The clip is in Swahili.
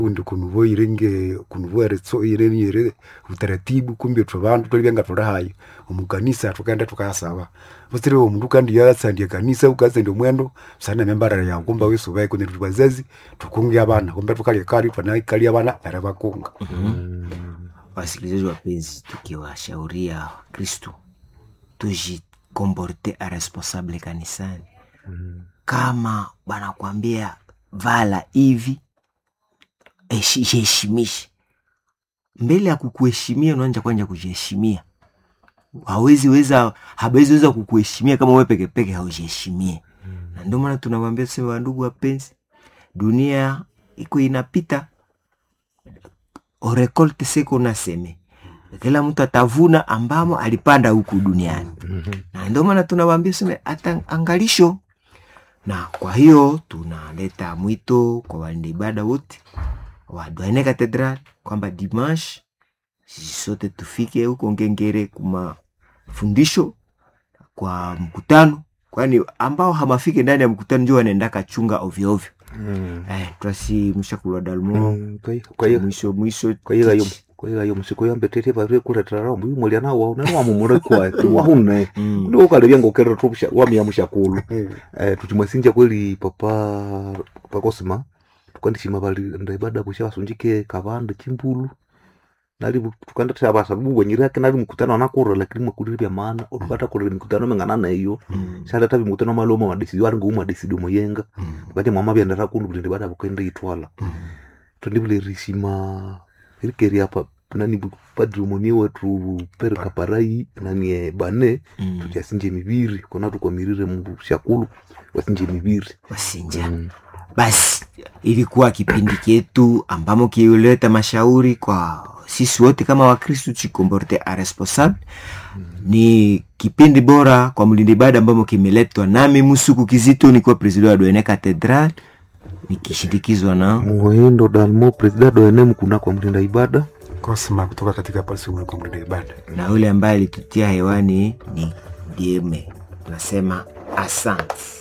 undi kunuvo irenge kunuvo eretso ireni ire utaratibu kumbe twa bantu tolibenga tora hayo omukanisa tukaenda tukayasaba busire omundu kandi yasandia kanisa ukasende mwendo sana membara ya kumba wesu bai kune tubazazi tukungi abana kumbe tukalia kali twana kali abana bara bakunga Wasikilizaji wapenzi, tukiwashauria Kristo tujikomporte a responsable kanisani. Kama wanakwambia vala hivi, eshi- jiheshimishe. Mbele ya kukuheshimia, unaanja kwanja kujiheshimia. Hawezi weza, hawezi weza kukuheshimia kama wewe peke peke haujiheshimie. Na ndio maana tunawaambia tuseme, wandugu wapenzi, dunia iko inapita orekolte seko naseme kila mtu atavuna ambamo alipanda huku duniani na ndio maana tunawaambia seme hata angalisho na kwa hiyo tunaleta mwito kwa walinda ibada wote wa Douaine Cathedral kwamba dimanche sisi sote tufike huko Ngengere kuma fundisho kwa mkutano, kwani ambao hamafike ndani ya mkutano ndio wanaenda kachunga ovyo ovyo. Eh, twasi mshakulwa dalmo mwisho mwisho kwaigayo kwaigayo musiko yambetete bare kuretera rombo yumolia na wa na wa mumure kwa wahune Mm. ndio kalebya ngokera tupsha wa miya mushakulu eh tuchimwasinja kweli papa papa Cosma tukandishima bali ndaibada busha basunjike kabande chimbulu nali tukanda taba sababu wenyira yake nali mkutano anakura lakini mwakulira bya maana utupata kura mikutano mengana na hiyo Mm. shala tabi mkutano maloma madisidio ari nguma disidio moyenga Mm. bati mwama bya ndara kundu bulinde bada bukende itwala Mm. tondibule rishima irikeri apa nani padri umoni wetu pere kaparai nani e bane Mm. tutyasinje mibiri kona tukwamirire mu shakulu wasinje mibiri wasinja Mm. basi ilikuwa kipindi chetu ambamo kiuleta mashauri kwa sisi wote kama wakristu chikomporte a responsable ni kipindi bora kwa mlindi ibada ambamo kimeletwa nami musuku kizito nikiwa presida wa Douaine Cathedral nikishindikizwa na muhindo dalmo presida doene mkuna kwa mlinda ibada Cosma kutoka katika pasumu kwa mlinda ibada na yule ambaye alitutia hewani ni Dieme. Tunasema asante.